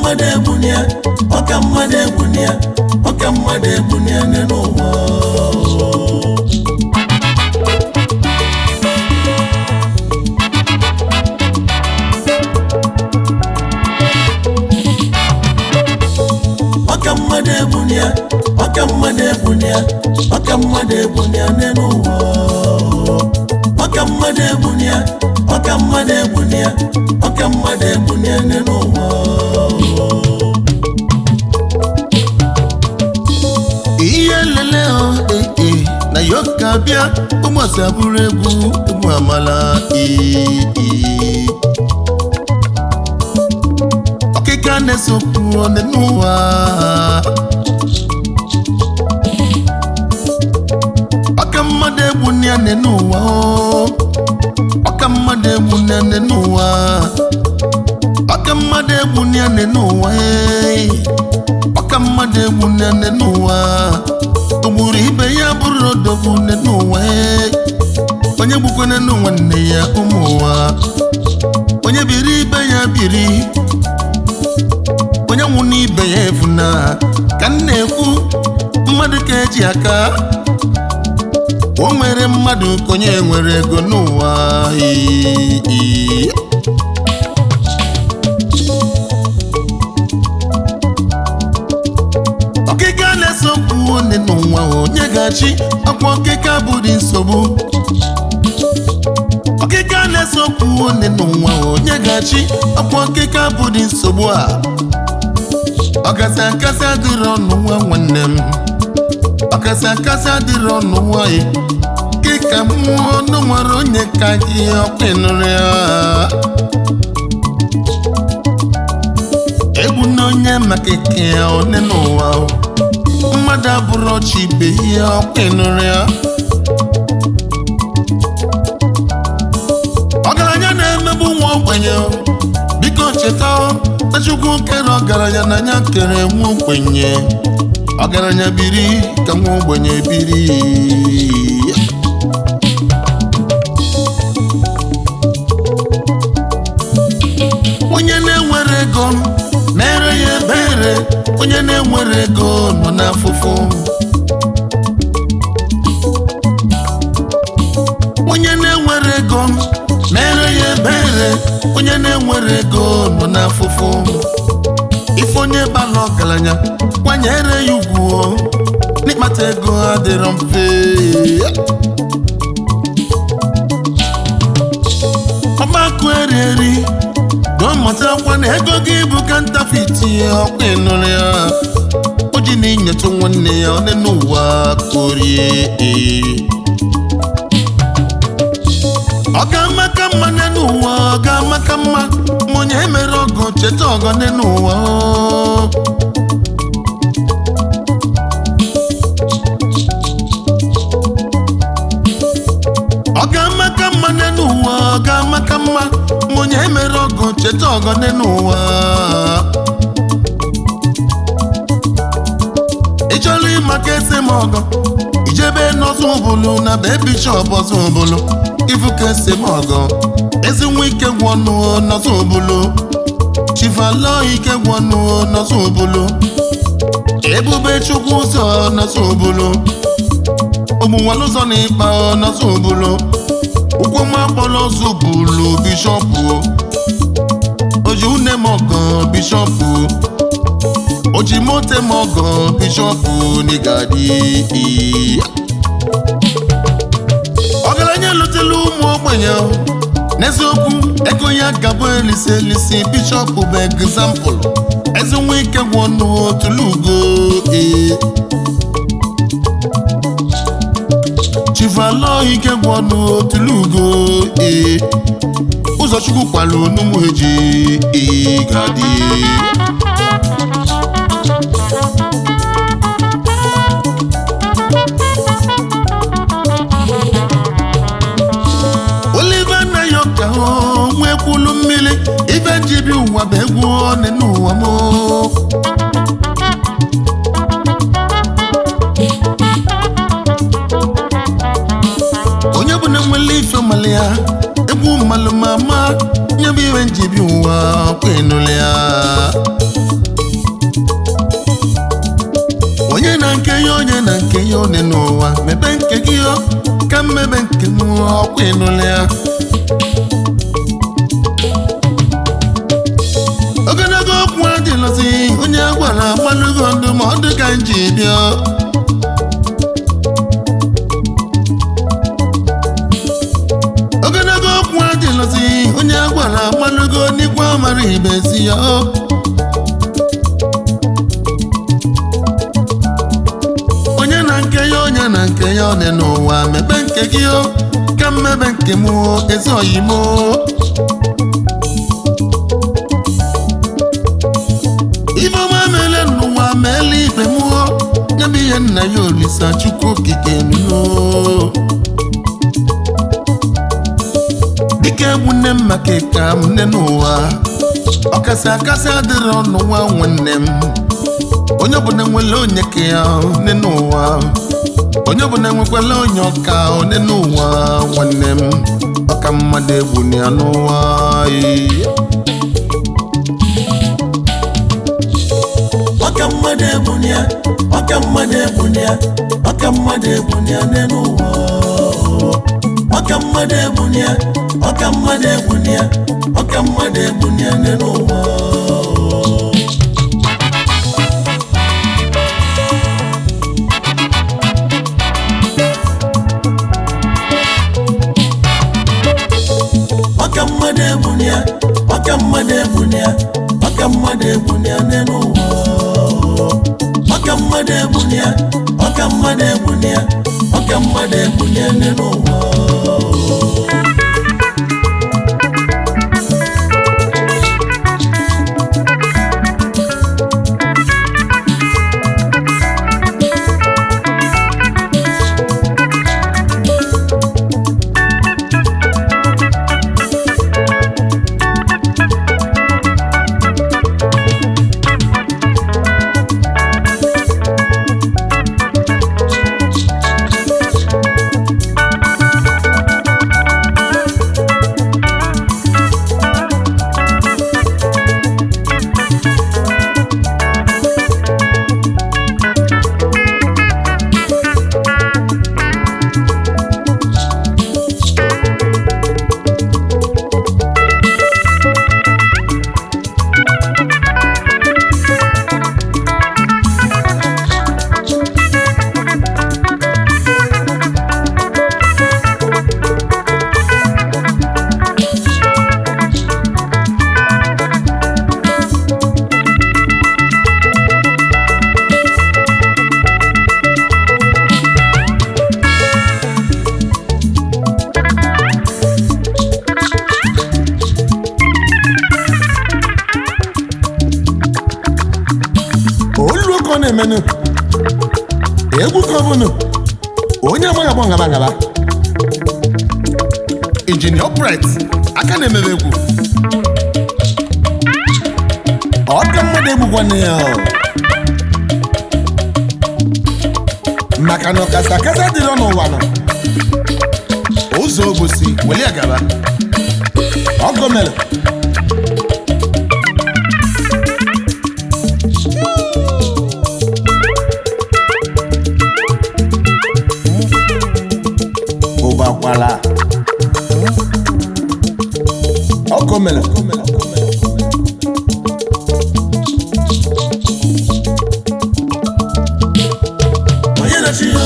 mmadụ egbunia ọka mmadụ egbunia ọka mmadụ egbunia n'ụwa ọka mmadụ egbunia ọka mmadụ egbunia ọka mmadụ egbunia n'ụwa ọka mmadụ egbunia ọka mmadụ egbunia ọka mmadụ egbunia n'ụwa ihe lele o ee ee, na yoka bịa ụmụasị abụrụ egwu egwu amala ee ee. ọkịka na-esokwu onye n'ụwa ọka mmadụ egwu ya nne n'ụwa o. ọka mmadụ egwu ya nne n'ụwa ọka mmadụ egwu ya nne n'ụwa ee. ọka mmadụ egwu nne n'ụwa ogburu ibe ya bụrụ odogwu nne n'ụwa ee. onye gbukwana n'ụwa nne ya ụmụ ụwa onye biri ibe ya biri onye nwụ n'ibe ya efuna ka m na-ekwu mmadụ ka eji aka o nwere mmadụ ka onye nwere ego n'ụwa ee, ee. ọkịka na-esokwu onye n'ụwa onye ga-achị ọkwa ọkịka bụrụ nsogbu ọkịka na-esokwu onye n'ụwa onye ga-achị ọkwa ọkịka bụrụ nsogbu a ọkasị akasị adịrị ọnụ nwa nwanne m ọkasị akasị adịrị ọnụ nwanyị kịka mmụọ ọnụ nwere onye ka gị ọkpịnụrụ ya egwu na onye maka ike ya one n'ụwa o. mmadụ abụrụ ọchị ibe ihe ọkpịnụrụ ya ọgaranya na-emegbu nwa ogbenye o. biko cheta o, na Chukwu kere ọgaranya na ya kere nwa ogbenye ọgaranya biri ka nwa ogbenye biri onye na-enwere ego mere ya ebere onye na-enwere ego nọ n'afụfụ onye na-enwere ego mere ya ebere onye na-enwere ego nọ n'afụfụ ife onye bara ọgaranya kwanyere ya ugwu o. n'ịkpata ego adịrọ mfe ọgbakọ eri eri gọọmụtakwa na ego gị bụ ka ntafiti ọkwa ịnụrụ ya o ji na inyecha nwanne ya onye n'ụwa korie ọ ga-amaka mma n'elu ụwa ọ ga-amaka mma ma onye mere ọgọ cheta ọgọ n'elu ụwa ọ ga-amaka mma n'elu ụwa ọ ga-amaka mma ma onye mere ọgọ cheta ọgọ n'elu ụwa ị chọrọ ịmaka ese m ọgọ ijebe n'ọzọ ụbụlụ na be bishọp ọzọ ụbụlụ ifu ka ese m ọgọ ezi nwa ike gwọnụ n'ọzọ ụbụlụ chifalọ ike gwọnụ n'ọzọ ụbụlụ ebube chukwu ụzọ n'ọzọ ụbụlụ ụmụnwale ụzọ na ịkpa n'ọzọ ụbụlụ ụkwụ m akpọrọ ọzọ ụbụlụ bishọpụ oji une m ọgọ bishọpụ oji mote m ọgọ bishọpụ n'igadi ọgaranya lụtela ụmụ ogbenye n'eziokwu ego ya gabụ elisi elisi bishọpụ bụ egzampụlụ ezi nwa ike gwọnụ tulugo ee chivalo ike gwọnụ tulugo ee ụzọchukwu kwalụ onumụ eji ee gadi Oliver Nayoka o nwekwulu mmiri ife njibi ụwa bụ egwu ọnị n'ụwa m onye bụ na nwere ife mmalị ya egwu mmalụ ma ma nye bụ iwe njibi ụwa kwenụlụ ya na nke ya onye na nke ya one n'ụwa mebe nke gị o ka mmebe nke m ọkwa ịnụla ya ogologo okwu adịlọzi onye a gwara agbalụgo ndụmọdụ ka m ji bịa ogologo okwu adịlọzi onye a gwara agbalụgo n'ikwe amara ibezi ya o onye na nke ya onye na nke ya ọ dị n'ụwa mebe nke gị o ka mmebe nke m o, ezi oyimo ife ọma meele n'ụwa meele ibe m o nyebe ihe nna ya olisa chukwu okike nuno dịka egwu nne m maka ịka m nne n'ụwa ọkasị akasị adịrị ọnụ nwa nwanne m onye ọbụla nwere onye ka ya nne n'ụwa onye ọbụla nwekwala onye ọka one n'ụwa nwanne m ọka mmadụ egwu na ya n'ụwa ee. ọka mmadụ ebunia ọka mmadụ ebunia ọka mmadụ ebunia n'elu ụwa ọka mmadụ ebunia ọka mmadụ ebunia ọka mmadụ ebunia n'elu ụwa ọka mmadụ ebunia ọka mmadụ ebunia ọka mmadụ ebunia n'elu ụwa ọka mmadụ ebunia ọka mmadụ ebunia ọka mmadụ ebunia n'elu ụwa olu ka ọ na-emenụ egwu ka ọ bụnụ onye amaghị agba ngaba ngaba injinia opret aka na-emebe egwu ọka mmadụ egbukwana ya o. maka na ọkasa akasa dịrị n'ụwa nọ ụzọ obosi weli agaba ọgọ mere ụbakwala ọgọ mere onye na-achị ya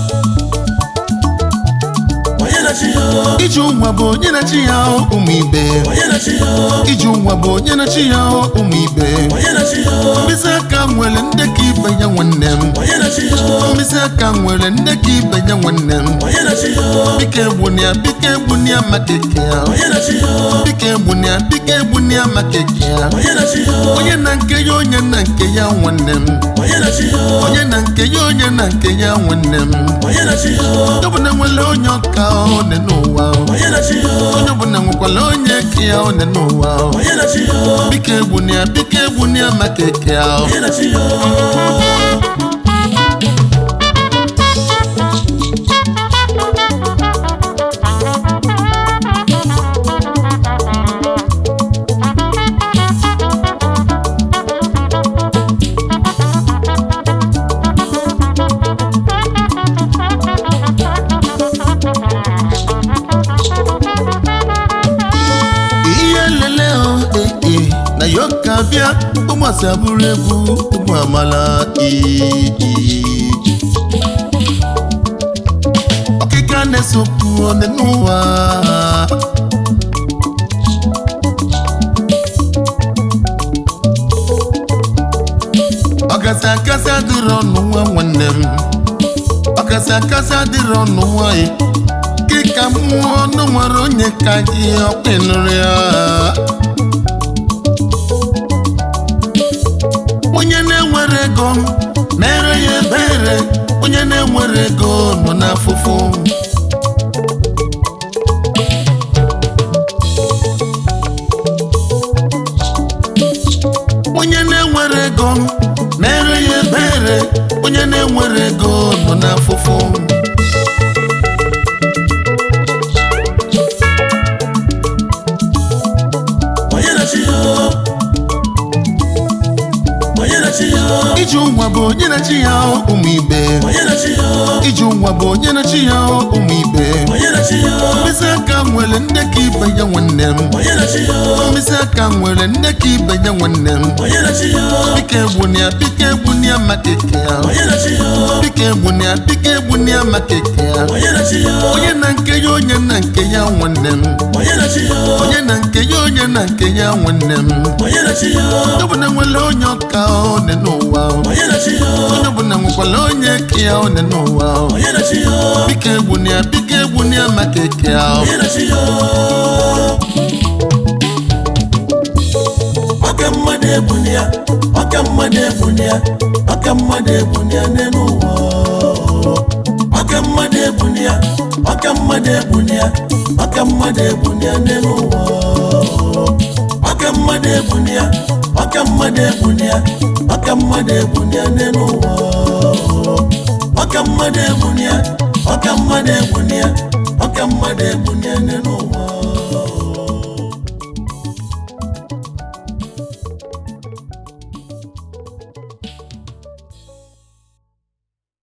onye na-achị ya iji ụnwa bụ onye na-achị ya ụmụ ibe onye na-achị ya iji ụnwa bụ onye na-achị ya ụmụ ibe onye na-achị ya mkpịsị aka nwere ndekọ ibe ya nwanne m onye na-achị ya mkpịsị aka nwere ndekọ ibe ya nwanne m onye na-achị ya biko egbunia biko egbunia maka eke ya onye na-achị ya biko egbunia biko egbunia maka eke ya onye na-achị ya onye na nke ya onye na nke ya nwanne m onye na-achị ya onye na nke ya onye na nke ya nwanne m onye na-achị ya onye ọbụla nwere onye ọka one n'ụwa onye na-achị ya onye ọbụla nwekwara onye ke ya one n'ụwa onye na-achị ya biko egbunia biko egbunia maka eke ya onye na-achị ya ee na ya ka bịa ụmụasị abụrụ egwu ụmụ amala ee ọkịka na-esokwu onye n'ụwa ọkasị akasị adịrị ọnụ nwa nwanne m ọkasị akasị adịrị ọnụ nwanyị gị ka mmụọ ọnụ nwere onye ka gị ọkpịnụrụ ya onye na-enwere ego mere ya ebere onye na-enwere ego nọ n'afụfụ onye na-enwere ego mere ya ebere onye na-enwere ego nọ n'afụfụ onye na-achị ya onye na-achị ya iji ụwa bụ onye na-achị ya ụmụ ibe onye na-achị ya iji ụwa bụ onye na-achị ya ụmụ ibe onye na-achị ya mkpịsị aka nwere nne ka ibe ya nwanne m onye na-achị ya mkpịsị aka nwere nne ka ibe ya nwanne m onye na-achị ya biko egbunia biko egbunia maka eke ya onye na-achị ya biko egbunia biko egbunia maka eke ya onye na-achị ya onye na nke ya onye na nke ya nwanne m onye na-achị ya onye na nke ya onye na nke ya nwanne m onye na-achị ya onye ọbụla nwere onye ọka one n'ụwa onye na-achị ya onye ọbụla nwekwara onye ke ya one n'ụwa onye na-achị ya biko egbunia biko egbunia maka eke ya onye na-achị ya ọka mmadụ ebuni ya ọka mmadụ ebuni ya ọka mmadụ ebuni ya n'elu ụwa ọka mmadụ ebuni ya ọka mmadụ ebuni ya ọka mmadụ ebuni ya n'elu ụwa ọka mmadụ ebuni ya ọka mmadụ ebuni ya ọka mmadụ ebuni ya n'elu ụwa ọka mmadụ ebuni ya ọka mmadụ ebuni ya ọka mmadụ ebuni ya n'elu ụwa